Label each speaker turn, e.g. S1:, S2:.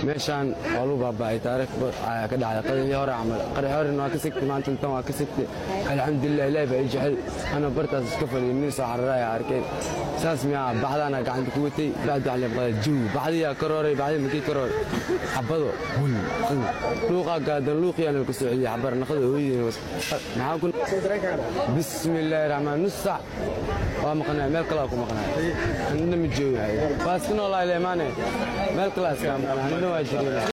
S1: meeshaan waa lagu baaba'ay taariikh ayaa ka dhacday qadihii hore camal qari horen waa ka sigtay maanta intan waa ka sigtay alxamdulilah ilaahi baa i jecel ana bartaas iska fadhiyay nin soo cararaya arkeen saas miyaa baxdaana gacanta ku watay bacdi waxaa leeqadaa jiw baxdiyaa karooray baxdi makii karooray xabado hul luuqaa gaadan luuqiyaana ku soo celiyay xabar naqada hooyadeen maxaa ku bismillaahi raxmaan nus sac waa maqnaa meel kalaa ku maqnaa anina ma joogahay waa iska noolaa leemaane meel kalaa iska maqnaa anina waa jireen